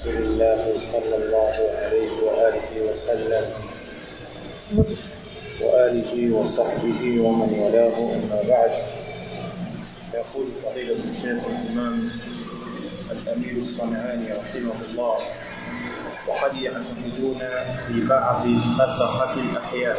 رسول الله صلى الله عليه وآله وسلم وآله وصحبه ومن والاه أما بعد يقول فضيلة الشيخ الإمام الأمير الصنعاني رحمه الله وقد يعتقدون في بعض فسخة الأحياء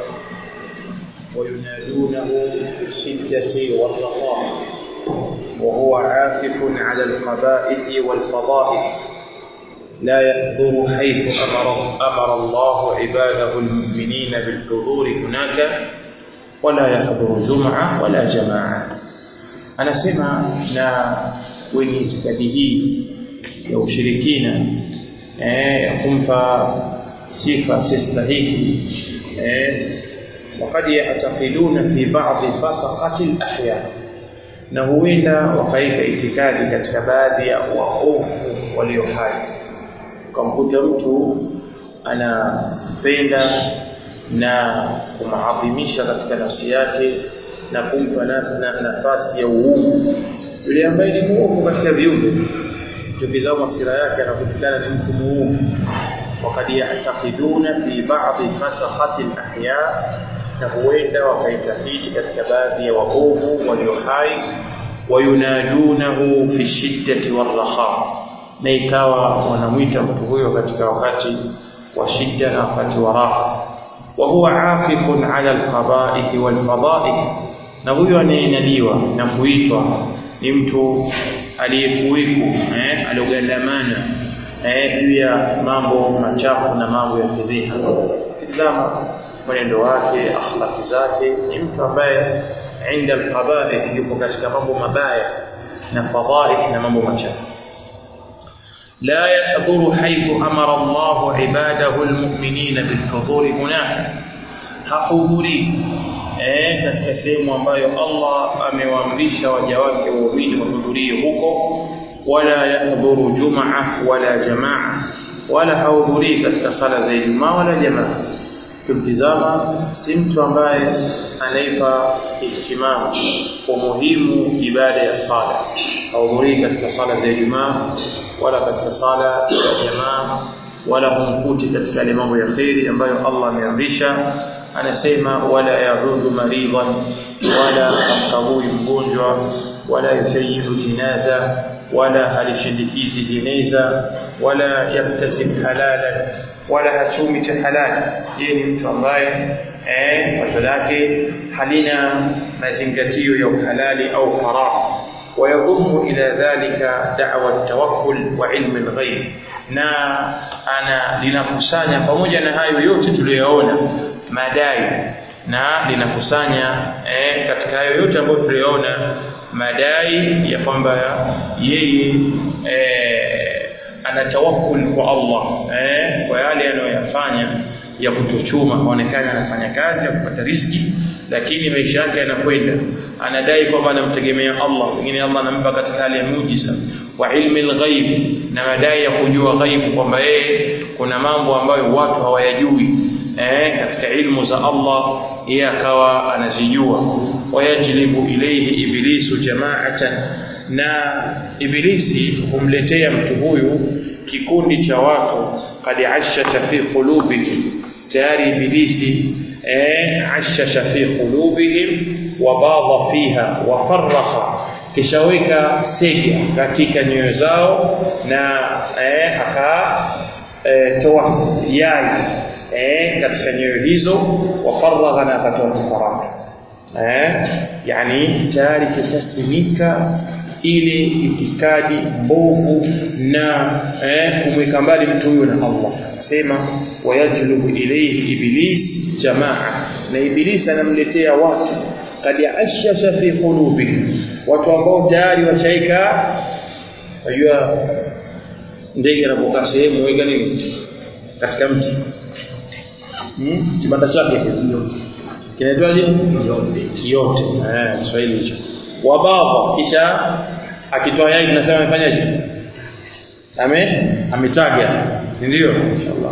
وينادونه في الشدة والرخاء وهو عاكف على القبائح والفضائح لا يحضر حيث أمر, أمر الله عباده المؤمنين بالحضور هناك ولا يحضر جمعة ولا جماعة anasema na wenye itikadi hii ya ushirikina eh, ya kumpa sifa sistahiki eh, وقد يعتقدون في بعض فسقة الأحياء na huenda wakaika itikadi katika baadhi ya waofu walio hai ukamkuta mtu anapenda na kumaadhimisha katika nafsi yake na kumpa na, na, nafasi ya uungu yule ambaye ni muovu katika viumbe tukizama sira yake anakutikana ni mtu muovu wakad ya'taqiduna fi ba'dhi fasaqati al-ahya na huenda wakaitakidi katika baadhi ya waovu walio hai wayunadunahu fi shiddati warraha na ikawa wanamwita mtu huyo katika wakati wa shida na wakati wa raha wa huwa aqifun ala alqaba'ih walfada'ih na huyo anayenadiwa na kuitwa ni mtu aliyekuwiku eh aliogandamana eh juu ya mambo machafu na mambo ya fedheha tazama mwenendo wake akhlaqi zake ni mtu ambaye inda alqaba'ih yupo katika mambo mabaya na fadhaih na mambo machafu لا يحضر حيث أمر الله عباده المؤمنين بالحضور هناك hahudhurii eh katika sehemu ambayo Allah amewaamrisha waja wake waumini wahudhurie huko wala yahdhuru jumaa wala jamaa wala hahudhurii katika sala za Ijumaa wala jamaa kimtizama si mtu ambaye anaipa ihtimamu umuhimu ibada ya sala hahudhurii katika sala za Ijumaa wala katika sala ya jamaa wala humkuti katika yale mambo ya kheri ambayo Allah ameamrisha anasema wala yaudhu maridhan wala amkabui mgonjwa wala yushayidu jinaza wala halishindikizi jeneza wala yaktasib halalan wala hachumi cha halali yeye ni mtu ambaye eh wazo lake halina mazingatio ya uhalali au haram ويضم إلى ذلك دعوة التوكل وعلم الغيب na ana linakusanya pamoja na hayo yote tuliyoona madai na linakusanya eh, katika hayo yote ambayo tuliyoona madai ya kwamba yeye eh, ana tawakkul kwa Allah eh, kwa yale anayoyafanya ya kutochuma aonekana anafanya kazi ya kupata riski lakini maisha yake yanakwenda anadai kwamba anamtegemea Allah pengine Allah anampa katika hali ya muujiza wa ilmi alghaib na madai ya kujua ghaibu kwamba yeye kuna mambo ambayo watu hawayajui eh katika ilmu za Allah yeye akawa anazijua wayajlibu ilayhi ibilisu jama'atan na ibilisi humletea mtu huyu kikundi cha watu kad ashasha fi qulubihim tayari ibilisi eh ashasha fi qulubihim wa badha fiha wa farraha kishaweka sega katika nyoyo zao na eh aka eh, toa yai eh katika nyoyo hizo wa faragha na akatoa tafaraka eh yani tayari kishasimika ile itikadi mbovu na eh, kumweka mbali mtu huyo na Allah sema wayajlubu ilayhi iblis jamaa na iblis anamletea watu kad ashasha fi qulubihim watu ambao tayari washaika unajua ndege anapokaa sehemu weka nini katika mti hmm? kibanda chake kinaitwaje kiote eh Kiswahili hicho wababa kisha akitoa yai tunasema amefanyaje ame ametaga si ndio inshallah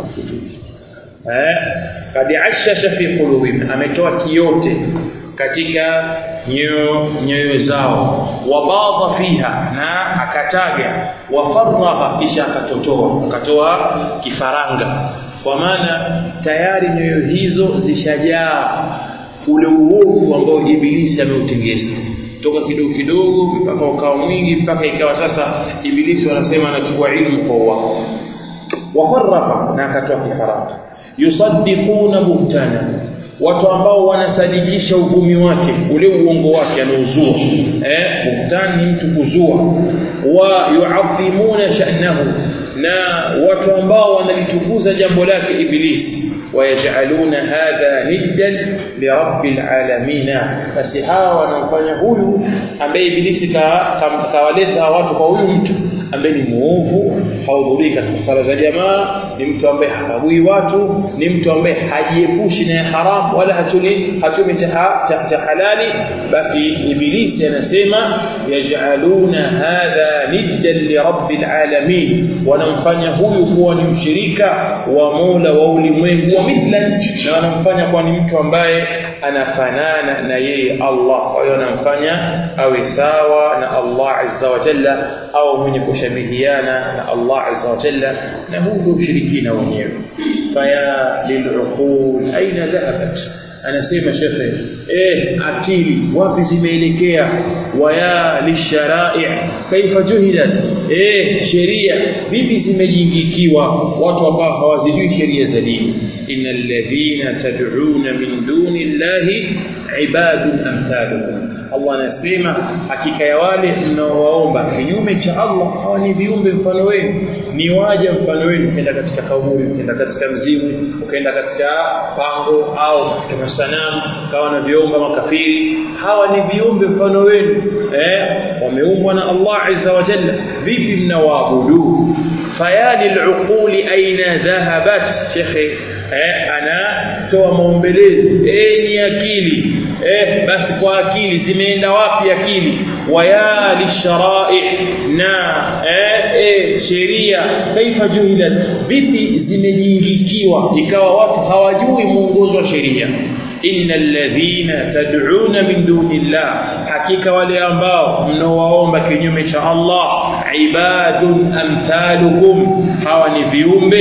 eh kad ashasha fi qulubihim ametoa kiote katika nyoyo nyoyo zao wabadha fiha na akataga wafaragha kisha akatotoa akatoa kifaranga kwa maana tayari nyoyo hizo zishajaa ule uovu ambao ibilisi ameutengeza toka kidogo kidogo mpaka ukawa mwingi mpaka ikawa sasa ibilisi wanasema anachukua ilmu kwa wao wafaragha na akatoa kifaranga yusaddiquna buhtana watu ambao wanasadikisha uvumi wake ule uongo wake anaozua eh buhtan ni mtu kuzua wa yu'azzimuna sha'nahu na watu ambao wanalitukuza jambo lake ibilisi ويجعلون هذا ندا لرب العالمين basi hawa wanamfanya huyu ambaye ibilisi kawaleta watu kwa huyu mtu ambaye ni muovu haudhurii katika sala za jamaa ni mtu ambaye hakagui watu ni mtu ambaye hajiepushi na haram wala hatuni hatumi cha, cha, cha halali basi ibilisi anasema yajaluna hadha niddan lirabbil alamin wanamfanya huyu kuwa ni mshirika wa Mola wa ulimwengu wa mithlan na wanamfanya kuwa ni mtu ambaye anafanana na yeye Allah kwa hiyo anamfanya awe sawa na Allah azza wa jalla au mwenye kushabihiana na Allah azza wa jalla na huu ndio ushirikina wenyewe faya lil'uqul aina dhahabat anasema shekhe eh akili wapi zimeelekea waya lisharai kaifa juhilat eh sheria vipi zimejingikiwa watu ambao hawazijui sheria za dini innal ladhina tad'una min duni llahi ibadun amthalukum Allah anasema hakika ya wale mnaowaomba kinyume cha Allah hawa ni viumbe mfano wenu ni waja mfano wenu ukienda katika kaburi ukienda katika mzimu ukienda katika pango au katika masanamu kawa na viomba makafiri hawa ni viumbe mfano wenu eh wameumbwa na Allah azza wa jalla vipi mnawaabudu fayali al-uquli aina dhahabat shekhe eh anatoa maombelezi eh ni akili eh basi kwa akili zimeenda wapi akili waya lisharai na eh, eh sheria kaifa juhilat vipi zimejingikiwa ikawa watu hawajui mwongozo wa sheria innal ladhina tad'una min dunillah hakika wale ambao mnaowaomba kinyume cha Allah ibadun amthalukum hawa ni viumbe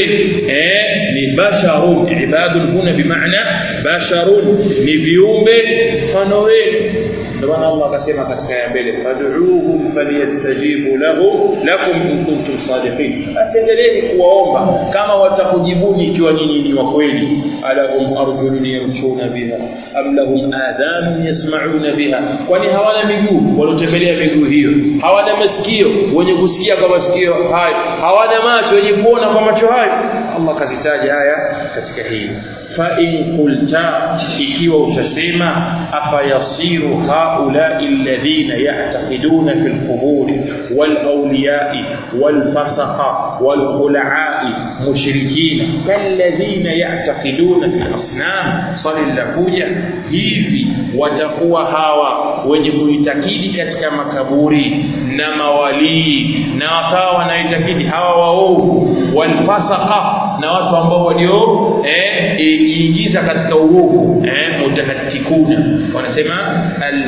eh ni basharun ibadun huna bimaana basharun ni viumbe mfano wenu ndio maana Allah akasema katika ya mbele fad'uuhum falyastajibu lahu lakum in kuntum sadiqin asiendelee kuwaomba kama watakujibuni ikiwa nyinyi ni wa kweli alahum arjulun yamshuna biha am lahum adhanun yasma'una biha kwani hawana miguu waliotembelea miguu hiyo hawana masikio wenye kusikia kwa masikio hayo hawana macho wenye kuona kwa macho hayo Allah kazitaja haya katika hii fa in qulta ikiwa utasema afayasiru haula alladhina ya'taqiduna fil qubur wal awliya'i wal fasaqa wal khula'i mushrikina kalladhina ya'taqiduna fil asnam salillakuja hivi watakuwa hawa wenye kuitakidi katika makaburi na mawalii na wakawa wanaitakidi hawa waovu wal fasaqa na watu ambao walio eh ingiza katika uovu eh mutahattikuna wanasema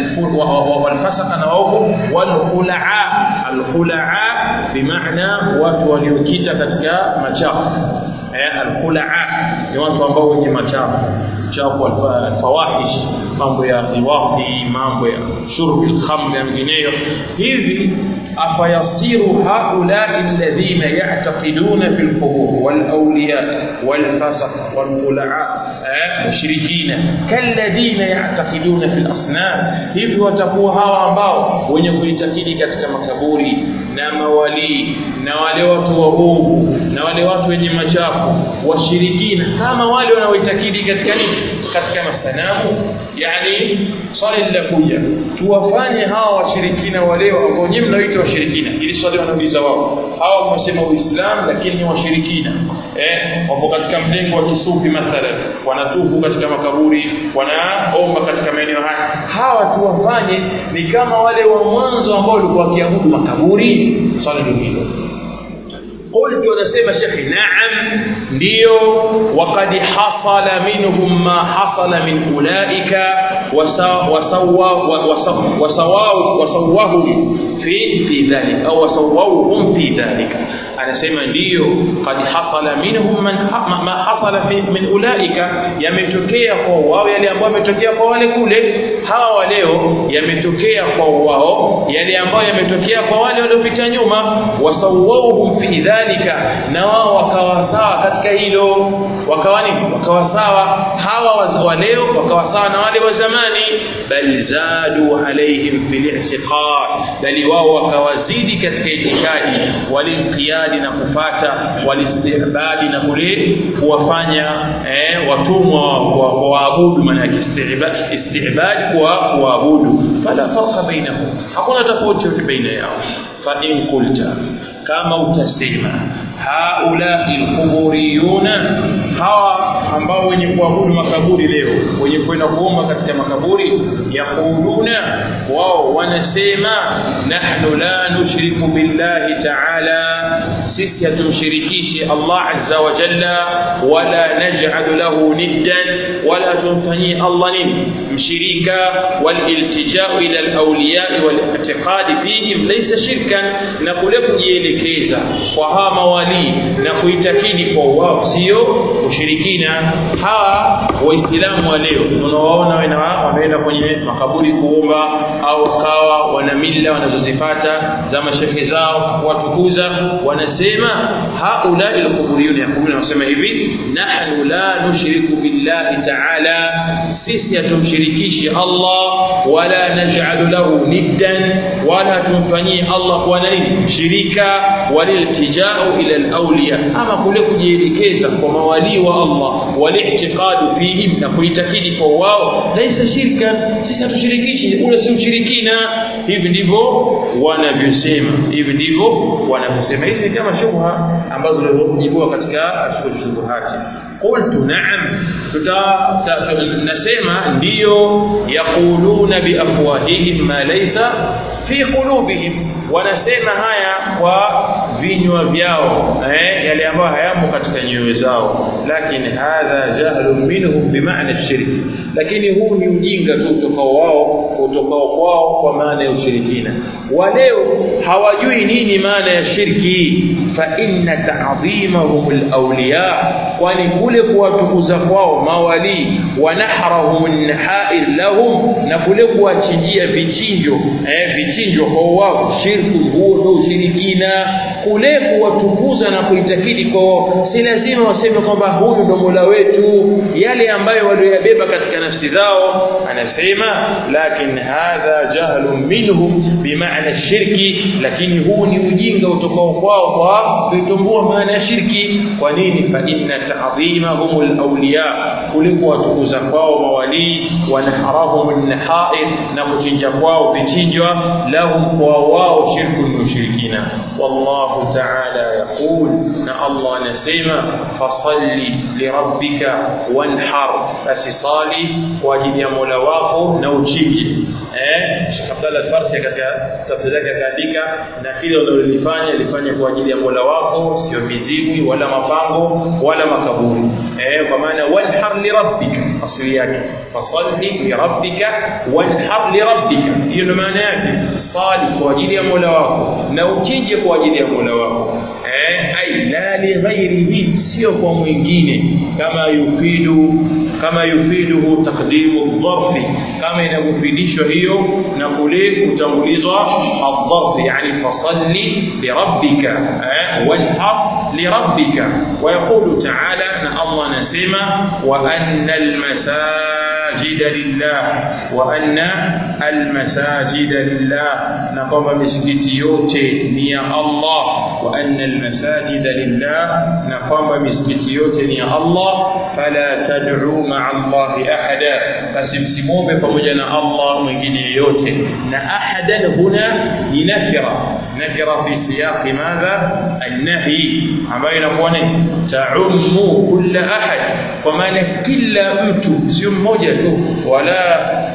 walfasaka na waovu walkhulaa alkhulaa bimaana watu waliokita katika machafu eh alkhulaa ni watu ambao wenye machafu chafu alfawahish mambo ya liwafi mambo ya shurbi alkhamr na mengineyo hivi afayasiru haulai alladhina ya'taqiduna fil qubur wal awliya wal fasaq wal khula'a mushrikina kalladhina ya'taqiduna fil asnam hivi watakuwa hawa ambao wenye kuitakidi katika makaburi na mawalii na wale watu waovu na wale watu wenye machafu washirikina kama wale wanaoitakidi katika nini katika masanamu yani swali linakuja tuwafanye hawa washirikina wale ambao nyinyi mnaoita washirikina ili swali wanauliza wao hawa wanasema uislamu lakini ni washirikina eh wapo katika mlengo wa kisufi mathalan wanatufu katika makaburi wanaomba katika maeneo haya hawa tuwafanye ni kama wale wa mwanzo ambao walikuwa wakiabudu makaburi swali ndio hilo قلت ونسيم شيخي نعم ndio وقد حصل منهم ما حصل من أولئك وسواوا وسواهم في في ذلك أو وسووهم في ذلك anasema ndiyo qad hasala minhum man ha, ma hasala fi min ulaika yametokea kwa wao yale ambayo yametokea kwa wale kule hawa wa leo yametokea kwa wao yale ambayo yametokea kwa wale waliopita nyuma wasawwahum fi dhalika na wao wakawa sawa katika hilo wakawa nini wakawa sawa hawa wa leo wakawa sawa na wale wa zamani bal zadu alaihim fil i'tiqad bali wao wakawazidi katika itikadi walinqiyadi na kufata walistihbabi na kule kuwafanya eh, watumwa wa waabudu maana yake istihbab kwa kuabudu fala farqa bainahum hakuna tofauti baina yao fa in qulta kama utasema haula alquburiyuna hawa ambao wenye kuabudu makaburi leo wenye kwenda kuomba katika makaburi yaquluna wao wanasema nahnu la nushriku billahi ta'ala sisi hatumshirikishi Allah azza wa jalla wala naj'alu lahu niddan wala tumfanyii Allah nini mshirika waliltija'u ila alawliya wal-i'tiqad fihim laysa shirkan na kule kujielekeza kwa hawa mawali na kuitakidi kwa wao sio ushirikina hawa waislamu wa leo unawaona wameenda kwenye makaburi kuomba au kawa wana mila wanazozipata za mashehe zao watukuza wanasema haula alquburiyun yaquluna wanasema hivi nahnu la nushriku billahi ta'ala sisi hatumshirikishi Allah wala naj'alu lahu niddan wala tumfanyii Allah kuwa nani shirika waliltija'u ila alawliya ama kule kujielekeza kwa mawali wa Allah wali'tiqadu fihim na kuitakidi kwa wao laisa shirka sisi hatushirikishi ule si ushirikina hivi ndivyo wanavyosema hivi ndivyo wanavyosema hizi ni kama shubha ambazo zilizojibiwa katika shubuhati qultu na'am nasema ndiyo yaquluna biafwahihim ma laysa fi qulubihim wanasema haya kwa vinywa vyao eh, yale ambayo hayamo katika nyoyo zao lakini hadha jahlun minhum bimaana shirki lakini huu ni ujinga tu utokao wao utokao kwao kwa maana ya ushirikina waleo hawajui nini maana ya shirki fa inna ta'dhimahum alawliya kwani kule kuwatukuza kwao mawali wa nahrahum an-nahair lahum na kule kuwachinjia vichinjo eh, vichinjo kwa wao shirku huo ndio ushirikina kule kuwatukuza na kuitakidi kwao si lazima waseme kwamba huyu ndo Mola wetu yale ambayo walioyabeba katika nafsi zao anasema lakin hadha jahlun minhum bimaana shirki lakini huu ni ujinga utokao kwao kwa kuitumbua maana ya shirki kwa nini fa inna ta'dhimahum alawliya kuliko watukuza kwao mawali wa naharahum an-nahair na kuchinja kwao vichinjwa lahum kwa wao shirku ni ushirikina wallahu ta'ala yaqul na Allah anasema fasalli lirabbika wanhar fasisali kwa ajili ya Mola wako na uchinje eh Sheikh Abdullah Farsi katika tafsiri yake akaandika na kile unalolifanya lifanye kwa ajili ya Mola wako sio mizimu wala mapango wala makaburi eh kwa maana wanhar lirabbika asili yake fasalli lirabbika wanhar lirabbika hiyo ndio maana yake sali kwa ajili ya Mola wako na uchinje kwa ajili ya Mola wako eh ai la li ghairihi sio kwa mwingine kama yufidu kama yufiduhu taqdimu dharfi kama inavyofidishwa hiyo na kule kutangulizwa ad-dharf yani fasalli lirabbika eh wanhar lirabbika ويقول تعالى ان الله نسمع وان المساجد لله وان المساجد لله نقوم مسجد yote ni ya Allah وان المساجد لله نقوم مسجد yote ni ya Allah fala tad'u ma'a Allah ahada fasimsimome pamoja na Allah mwingine yote na ahadan huna ni nakira nakira fi siyaqi madha an-nahi ambayo inakuwa ni ta'ummu kulla ahad kwa maana kila mtu sio mmoja tu wala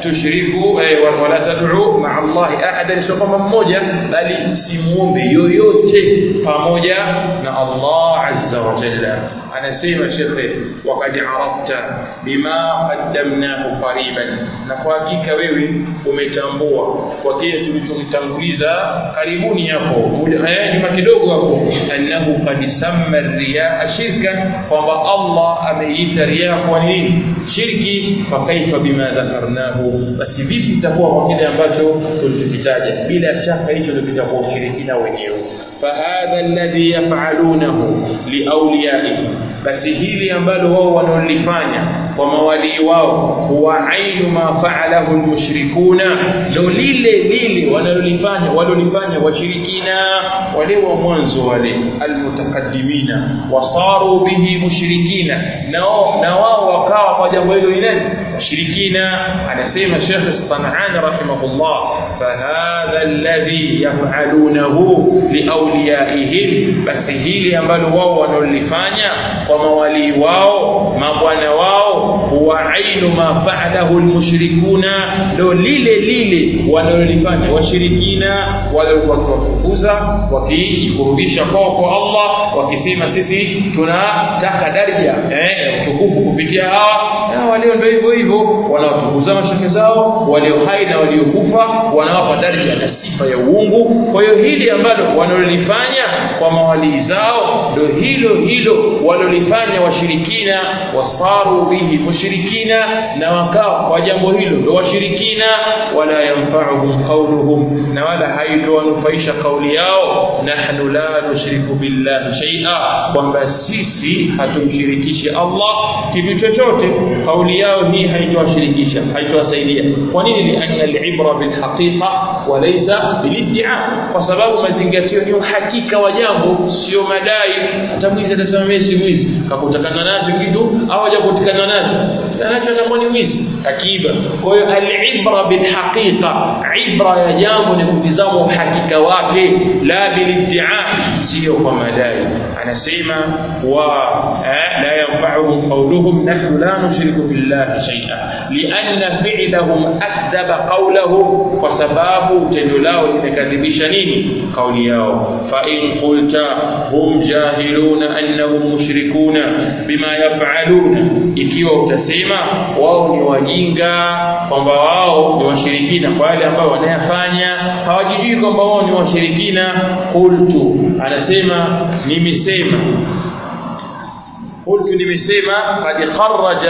tushriku eh, wala tad'u ma'a Allahi ahadan sio kwamba mmoja bali msimuombe yoyote pamoja na Allah azza wa jalla anasema shekhe waqad arafta bima qaddamnahu qariban na kwa hakika wewe umetambua kwa kile tulichokitanguliza karibuni hapo eh, nyuma kidogo hapo annahu qad samma riyaa shirkan kwamba Allah ameita riyaa kwa nini shirki fa kaifa bima dhakarnahu basi vipi itakuwa kwa kile ambacho tulichokitaja bila shaka hicho ndio kitakuwa ushirikina wenyewe فهذا الذي يفعلونه لأوليائهم basi hili ambalo wao wanalifanya kwa mawalii wao huwa ainu ma fa'alahu almushrikuna ndo lile lile wanalolifanya walolifanya washirikina wale wa mwanzo wale almutaqaddimina wasaru bihi mushrikina nao na wao wakawa kwa jambo hilo ni nani washirikina anasema Sheikh Sanani rahimahullah fahadha alladhi yaf'alunahu liawliyaihim basi hili ambalo wao wanalifanya kwa mawalii wao mabwana wao huwa ainu ma fa'alahu almushrikuna ndo lile lile wanalolifanya washirikina wale wakiwafukuza wakijikurubisha kwao kwa Allah wakisema sisi tunataka daraja eh utukufu kupitia hawa na walio ndio hivyo hivyo wanaotukuza mashake zao walio hai na waliokufa wanawapa daraja na sifa ya uungu kwa hiyo hili ambalo wanalolifanya kwa mawalii zao ndio hilo hilo walolifanya washirikina wasaru bihi mushrikina na wakawa kwa jambo hilo ndio washirikina wala yanfa'uhum qawluhum na wala haitowanufaisha kauli yao nahnu la nushriku billahi shay'a kwamba sisi hatumshirikishi Allah kitu chochote kauli yao hii haitowashirikisha haitowasaidia kwa nini lianna al-ibra bil haqiqa wa laysa bil iddia kwa sababu mazingatio ni uhakika wa jambo sio madai hata mwizi atasema mimi si mwizi kakutakana nacho kitu au hajakutikana nacho nacho atakuwa ni mwizi akiba kwa hiyo al-ibra bil haqiqa ibra ya jambo ni kutizama uhakika wake la bil iddia sio kwa madai anasema wa la yanfa'uhum qawluhum nahnu la nushriku billahi shay'a lianna fi'lahum akdhaba qawlahum kwa sababu tendo lao limekadhibisha nini kauli yao fa in qulta hum jahiluna annahum mushrikuna bima yaf'aluna ikiwa utasema wao ni wajinga kwamba wao ni washirikina kwa wale ambao wanayafanya hawajijui kwamba wao ni washirikina qultu anasema nimesema قلت nimesema قد خرج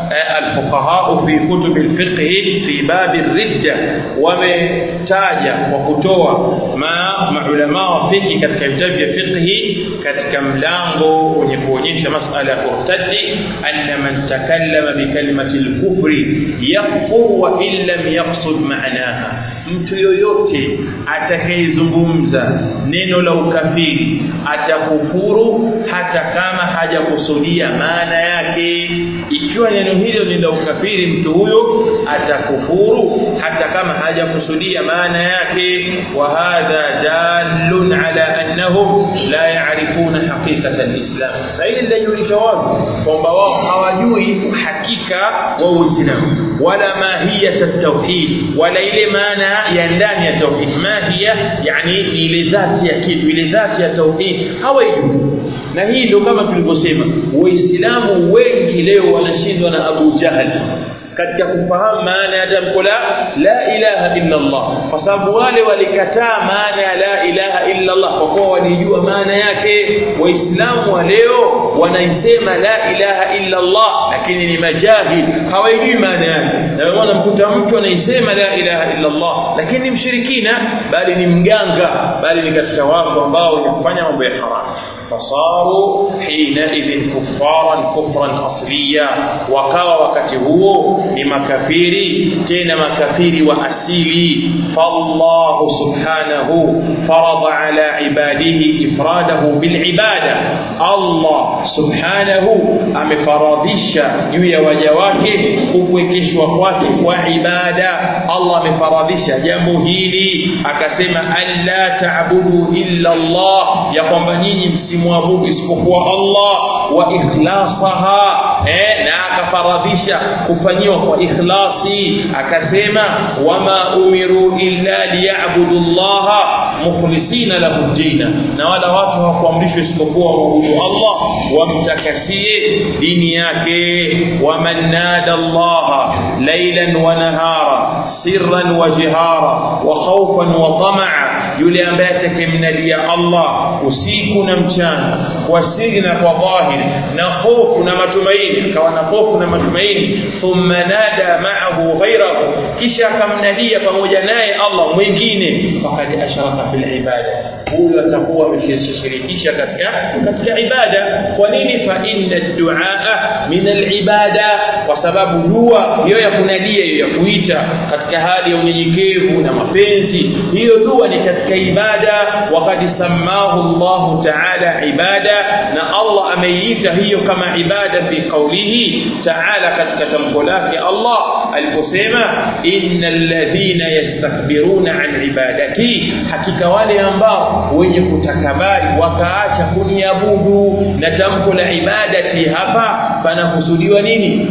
الفقهاء في كتب الفقه في باب الردة wametaja kwa kutoa ma maulama wa fiqh katika vitabu vya fiqh katika mlango wenye kuonyesha masala ya kurtadi anna man takallama bi kalimati al-kufri yakfur wa in lam yaqsud ma'naha mtu yoyote atakayezungumza neno la ukafiri atakufuru hata kama hajakusudia maana yake ikiwa neno hilo ni la ukafiri mtu huyo atakufuru hata kama hajakusudia maana yake wa hadha dalun ala annahum la ya'rifuna haqiqata alislam na hili linajulisha wazi kwamba wao hawajui uhakika wa Uislamu wala mahiyat at-tauhid wala ile maana ya ndani ya tauhid mahia yani ni ile dhati ya kitu ile dhati ya tauhid hawajui na hii ndio kama tulivyosema waislamu wengi leo wanashindwa na Abu Jahal katika kufahamu maana ya tamko la la ilaha illa Allah kwa sababu wale walikataa maana ya la ilaha illa Allah kwa kuwa walijua maana yake waislamu wa leo wanaisema la ilaha illa Allah lakini ni majahil hawajui maana yake na maana mkuta mtu anaisema la ilaha illa Allah lakini ni mshirikina bali ni mganga bali ni katika watu ambao wanafanya mambo ya haramu fasaru hinaidhin kuffaran kufran asliya wakawa wakati huo ni makafiri tena makafiri wa asili fallahu subhanahu farada ala ibadihi ifradahu bilibada Allah subhanahu amefaradhisha juu ya waja wake kupwekeshwa kwake kwa ibada Allah amefaradhisha jambo hili akasema alla ta'budu illa Allah ya kwamba nyinyi msimwabudu isipokuwa Allah wa ikhlasaha eh, na akafaradhisha kufanyiwa kwa ikhlasi akasema wama umiru illa liyabudu llaha mukhlisina lahu dina na wala watu hawakuamrishwa isipokuwa waabudu Allah wamtakasie dini yake waman nada Allah laylan wa nahara sirran wa jihara wa khawfan wa tamaa yule ambaye atakemnalia Allah usiku na mchana kwa siri na kwa dhahiri na hofu na matumaini akawa na hofu na matumaini thumma nada ma'ahu ghayrahu kisha akamnadia pamoja naye Allah mwingine faqad ashraka fil ibada huyo atakuwa ameshirikisha katika katika ibada kwa nini fa inna duaa min alibada kwa sababu dua hiyo ya kunadia hiyo ya kuita katika hali ya unyenyekevu na mapenzi hiyo dua ni katika ibada waqad sammahu Allah ta'ala ibada na Allah ameiita hiyo kama ibada fi qawlihi ta'ala katika tamko lake Allah aliposema innal ladhina yastakbiruna an ibadati hakika wale ambao wenye kutakabari wakaacha kuniabudu na tamko la ibadati hapa panakusudiwa nini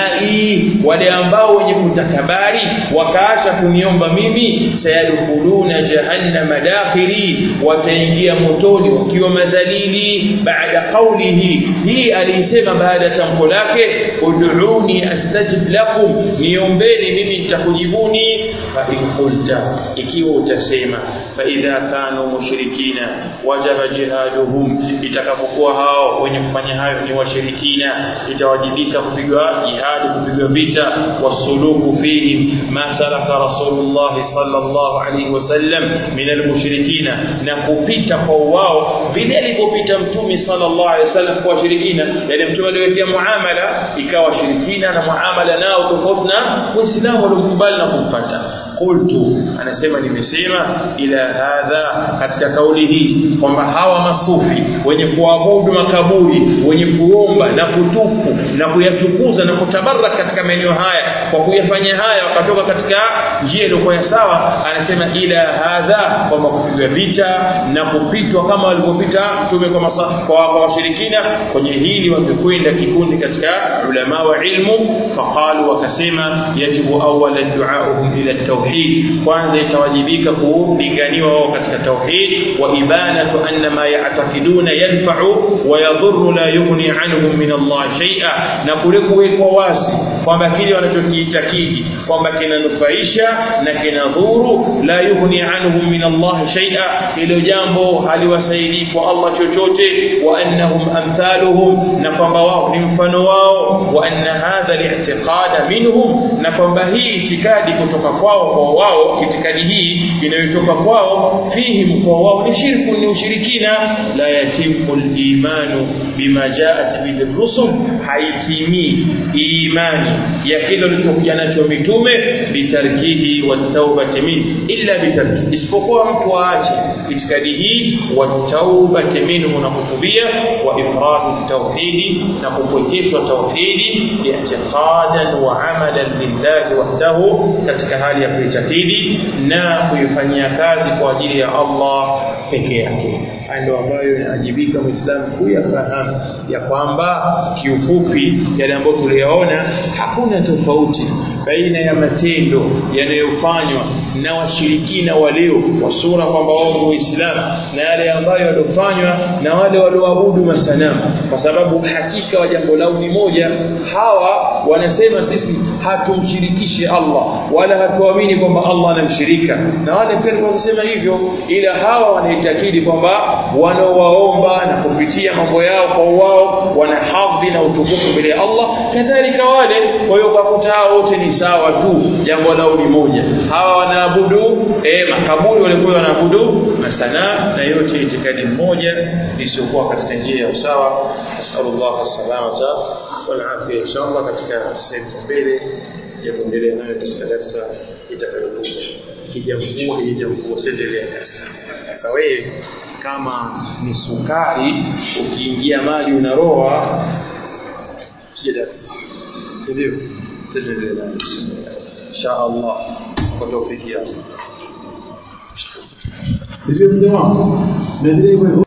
duai wale ambao wenye kutakabari wakaacha kuniomba mimi sayadkhuluna jahannama dakhili wataingia motoni wakiwa madhalili baada qawlihi hii alisema baada ya tamko lake ud'uni astajib lakum niombeni mimi nitakujibuni fa in qulta ikiwa utasema fa idha kanu mushrikina wajaba jihaduhum itakapokuwa hao wenye kufanya hayo ni washirikina itawajibika kupigwa jihadi kupigwa vita wasuluku fihim ma salaka rasulullah sallallahu alaihi wasallam min almushrikina na kupita kwa wao vile alivyopita mtume sallallahu alaihi wasallam kwa washirikina yale mtume aliwekea muamala ikawa shirikina na muamala nao tofauti na waislamu waliokubali na kumpata qultu anasema nimesema ila hadha katika kauli hii kwamba hawa masufi wenye kuabudu makaburi wenye kuomba na kutufu na kuyatukuza na kutabaraka katika maeneo haya kwa kuyafanya haya wakatoka katika njia iliyokuwa ya sawa anasema ila hadha kwamba kupigwa vita na kupitwa kama walivyopita mtume kwa, masa, kwa, kwa washirikina kwenye hili wamekwenda kikundi katika ulama wa ilmu faqalu wakasema yajibu awalan duauhum ila tauhid kwanza itawajibika kulinganiwa wao katika tauhid wa ibanatu anna ma ya'taqiduna yanfa'u wa yadhurru la yughni anhum min Allah shay'a na kule kuwekwa wazi kwamba kile wanachokiitakidi kwamba kinanufaisha na kinadhuru la yughni anhum min Allah shay'a hilo jambo haliwasaidii kwa Allah chochote wa annahum amthaluhum na kwamba wao ni mfano wao wa anna hadha li'tiqada minhum na kwamba hii itikadi kutoka kwao kwa wao itikadi hii inayotoka kwao fihim kwa wao ni shirku ni ushirikina la yatimu al-imanu bima jaat bihi rusul haitimi imani ya kile kilichokuja nacho mitume bitarkihi wa tawbati min illa bitarki isipokuwa mtu aache itikadi hii wa tawbati minhu na kutubia wa ifradu tauhidi na kupwekeshwa tauhidi i'tiqadan wa amalan lillahi wahdahu katika hali ya kuitakidi na kuifanyia kazi kwa ajili ya Allah peke yake ndio ambayo inajibika muislamu kuyafahamu ya kwamba kiufupi yale ambayo tuliyaona hakuna tofauti baina ya matendo yanayofanywa na washirikina walio wa sura kwamba wao ni waislamu na yale ambayo yalofanywa na wale walioabudu masanamu kwa sababu hakika wa jambo lao ni moja hawa wanasema sisi hatumshirikishi Allah wala hatuamini kwamba Allah anamshirika na wale pia walikuwa kusema hivyo ila hawa wanaitakidi kwamba wanaowaomba na kupitia mambo yao kwa wao wana hadhi na utukufu mbele ya Allah kadhalika wale kwa hiyo ukakuta hao wote ni sawa tu jambo lao ni moja hawa wanaabudu eh makaburi walikuwa wanaabudu masana na yote itikadi moja isiyokuwa katika njia ya usawa nasallallahu salamata wal afia inshallah katika sehemu mbele ya kuendelea nayo katika darasa itakayokuja kijamvua kijamvua sendelea darasa sasa wewe kama ni sukari ukiingia maji unaroa sije darasa ndio sendelea insha Allah kwa tawfiki yako sivyo mzee wangu